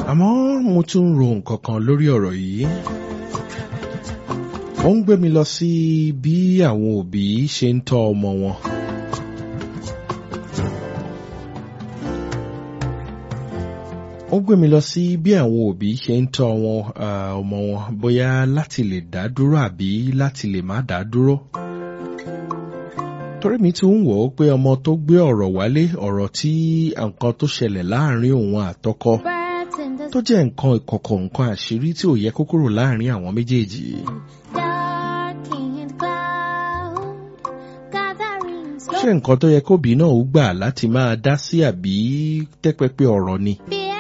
àmọ́ mo tún ń ro nǹkan kan lórí ọ̀rọ̀ yìí. ó ń gbé mi lọ sí bí àwọn òbí ṣe ń tọ́ ọmọ wọn. ó gbé mi lọ sí bí àwọn òbí ṣe ń tọ́ wọn ọmọ wọn bóyá láti lè dá dúró àbí láti lè má dá dúró. torí mi ti ń wò ó pé ọmọ tó gbé ọ̀rọ̀ wálé ọ̀rọ̀ tí nǹkan tó ṣẹlẹ̀ láàrin òun àtọkọ tó jẹ́ nǹkan ìkọ̀kọ̀ nǹkan àṣírí tí ò yẹ kó kúrò láàrin àwọn méjèèjì. ṣé nǹkan tó yẹ kóbi náà ó gbà láti máa dá sí àbí tẹ́pẹ́pẹ́ ọ̀rọ̀ ni.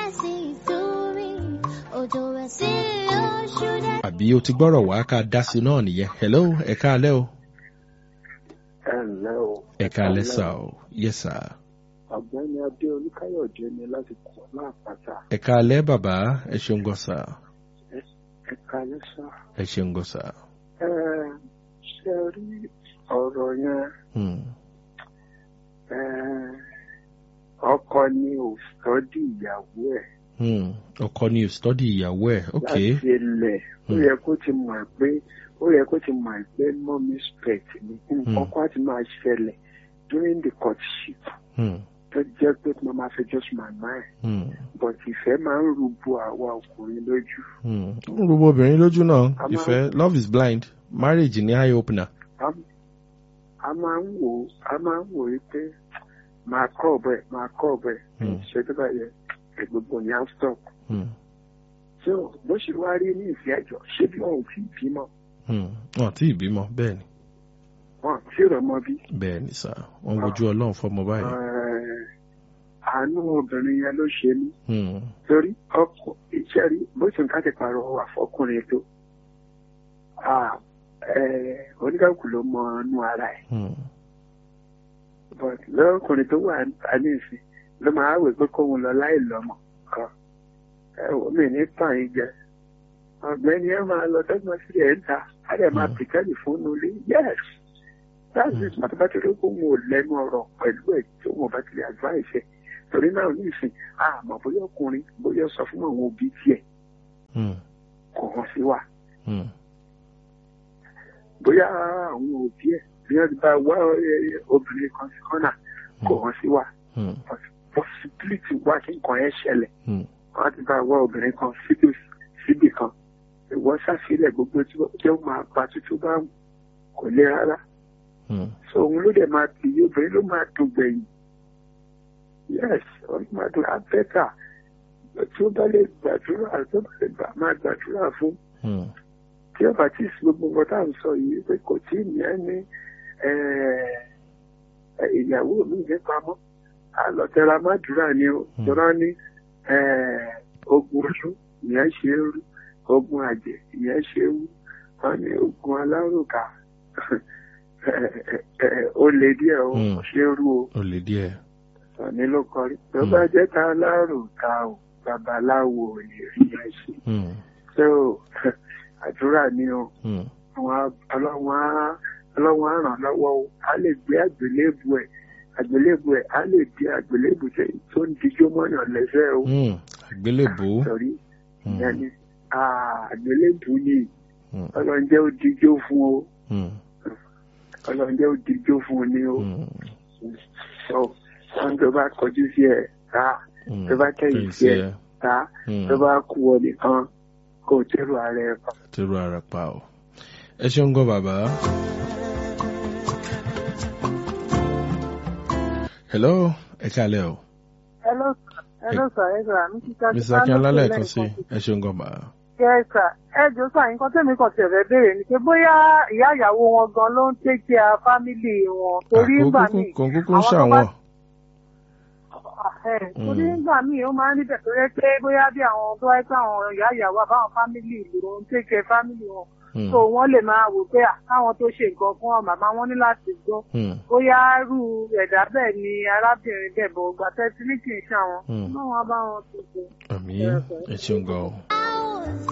àbí o ti gbọ́rọ̀ wá ká dá sí náà nìyẹn hello ẹ káalẹ́ o. ẹ ǹlẹ́ o. ẹ káalẹ́ sà o yes sir. ọ̀gbẹ́ni adé olúkáyọ̀dé ni láti kọ́ láàpáta. ẹ káalẹ́ bàbá ẹ ṣeun gan sà. ẹ káalẹ́ sá. ẹ ṣeun gan sà. ẹ ṣe rí ọ̀rọ̀ yẹn Hmm. ẹ, ọkọ ni ò sọ́dí ìyàwó ẹ̀ Hmm. ọkọ ni ò stọ́dì ìyàwó ẹ̀ ok. láti ilẹ̀ ó Hmm. yẹ kó ti mọ̀ pé ó yẹ kó ti mọ̀ pé mọ́mí spẹ̀t ni nǹkan kan á ti máa ṣẹlẹ̀ during the courtship Hmm. tó jẹ́ pé mo máa fẹjọ́ sùn màmá ẹ̀ Hmm. but ìfẹ́ máa ń rúbọ àwa ọkùnrin lójú. Hmm. ó ń gbogbo obìnrin lójú náà A máa- ìfẹ́ love is blind marriage ni eye opener. a a máa ń wò ó a máa ń wò ó pé máa kọ́ ọ̀bẹ máa kọ́ ọ̀bẹ Hmm. ṣe tó bá yẹ gbogbo ní á stop. Hmm. so bó ṣe wá rí ní ìfẹ́ àjọ ṣé bí wọn ò tí ì bímọ Hmm. wọn àti ìbímọ bẹ́ẹ̀ ni wọn tí ì rọmọ bí. bẹ́ẹ̀ ni sà wọ́n wojú ọlọ́run fọmọ báyìí. Eh, àánú obìnrin yẹn ló ṣe mí Hmm. torí ọkọ iṣẹ́ rí bó ṣe ń ká ti pààrọ̀ wà fọkùnrin tó Ah, eh, oníkàkùn ló mọ inú ara ẹ̀ Hmm. but lọ́kùnrin tó wà ní ìsìn ló máa wè pé kóun lọ láì lọ́mọ kan ẹ wò mí ní tàn yín jẹ ọ̀gbẹ́ni ẹ máa lọ dọ́gbọ́n sí ẹ̀ ń ta á dẹ̀ máa Mm. pìtẹ́lì fún un lé yes that's it màtí bá ti rí kó wọn ò lẹ́nu ọ̀rọ̀ pẹ̀lú ẹ̀ tó wọn bá ti lè advice ẹ̀ torí náà ní ìsìn àmọ́ bóyá ọkùnrin bóyá sọ fún àwọn òbí tiẹ̀ Hmm. kò hàn sí wa Hmm. bóyá àwọn òbí ẹ̀ bí wọ́n ti bá wá eh, obìnrin kan sí kọ́nà kò hàn sí wa Hmm. possibility wá kí nǹkan yẹn ṣẹlẹ̀ Hmm. wọ́n ti bá wá obìnrin kan síbi síbì kan ìwọ ṣàfihàn gbogbo tí wọ́n jẹ́ máa pa tuntun bá wù kò lè rárá Hmm. so òun ló dẹ̀ máa tì í obìnrin ló máa dùn gbẹ̀yìn yes ó máa dùn abẹ́tà tí ó bá lè gbàdúrà tó bá lè gbà máa gbàdúrà fún Hmm. tí ọba tí ì sí gbogbo nǹkan tá à ń sọ yìí pé kò tí ì ní ẹ ní eh, eh, ìyàwó mi ní pamọ́ àlọ́tẹ̀ra má dúrà ni ó Hmm. tọ́ra ní eh, ogun oṣù ìyẹn ṣe é rú ogun àjẹ́ ìyẹn ṣe é wú wọ́n ní ogun alárùkà ó lè díẹ̀ ó Hmm. ṣe é rú o ó lè díẹ̀. sọ̀ni ló kọrí tó Hmm. bá jẹ́ ta alárùkà o babaláwo ò lè rí ẹ ṣe Hmm. so àdúrà ni o Hmm. àwọn ọlọ́wọ́n á ọlọ́wọ́n á ràn lọ́wọ́ o á lè gbé àgbélébù ẹ̀ àgbélébù ẹ̀ á lè di àgbélébù tẹ- tó ń dijó mọ́yàn lẹ́sẹ̀ o Hmm. àgbélébùú. sọ̀rí Hmm. ìyẹn ni ah, àgbélébù ni Hmm. ọlọ́njẹ́ ó dijó fún o Hmm. ọlọ́njẹ́ ó dijó fún ni o Hmm. so wọ́n tó bá kọjú sí ẹ̀ ta Hmm. tó bá kẹ́yìn sí ẹ̀ ẹ. ta Hmm. tó bá kú ọ nìkan kó o tẹ́rù ara ẹ̀ pa. tẹ́rù ara pa o. ẹ ṣeun gan bàbá. hello ẹ kálẹ̀ o. Hello, sir. Hello, sir. Ẹ sà, mi ti ṣáájú. mr akínọlá lẹ́ẹ̀kan sí ẹ ṣeun gan bàbá. Yes, sir. Ẹ jọ sà, nǹkan tẹ́mi kan tẹ̀fẹ́ béèrè ni pé bóyá ìyá ìyàwó wọn gan ló ń take care family wọn torí ńgbà míì. kò kúkú ń àwọn tó ṣàwọn. bá- Ẹ̀, Torí ńgbà míì ó máa ń níbẹ̀ tó yẹ pé bóyá bí àwọn tó wáyé pé àwọn ìyá ìyàwó àbáwọn family ló ń take care family wọn. Hmm. So wọ́n lè máa wò pé à, káwọn tó ṣe nǹkan fún wọn màmá wọn ní láti gbọ́. Hmm. Bóyá irú ẹ̀dá bẹ́ẹ̀ ni arábìnrin bẹ̀ bọ̀ gbà tẹ́tí ní kì í ṣàwọn. Hmm. Báwọn bá wọn tó ṣe. àmì ẹ ṣeun gan o.